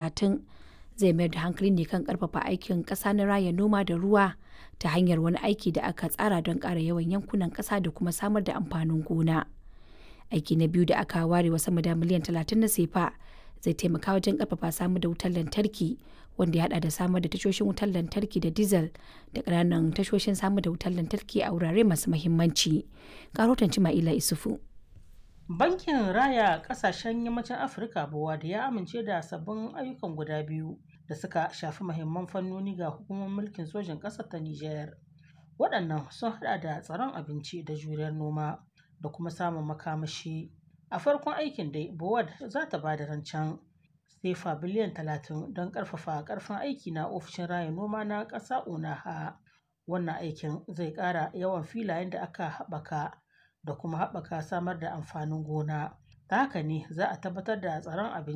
talatin zai mayar da hankali ne kan karfafa aikin ƙasa na raya noma da ruwa ta hanyar wani aiki da aka tsara don ƙara yawan yankunan ƙasa da kuma samar da amfanin gona. Aiki na biyu da aka ware wa sama da miliyan talatin na sefa zai taimaka wajen karfafa samar da wutar lantarki wanda ya hada da samar da tashoshin wutar lantarki da diesel da ƙananan tashoshin samar da wutar lantarki a wurare masu mahimmanci. Karotan Cima'ila Isufu. Bankin Raya Ƙasashen Yammacin Afirka da ya amince da sabbin ayyukan guda biyu da suka shafi mahimman fannoni ga hukumar mulkin sojin ƙasar ta Nijar. Waɗannan sun haɗa da tsaron abinci da juriyar noma da kuma samun makamashi. A farkon aikin dai, Bowad za ta ba da rancen sefa biliyan talatin don ƙarfafa ƙarfin aiki na ofishin raya noma na ƙasa Onaha. Wannan aikin zai ƙara yawan filayen da aka haɓaka da kuma haɓaka samar da amfanin gona. Ta haka ne za a tabbatar da tsaron abinci.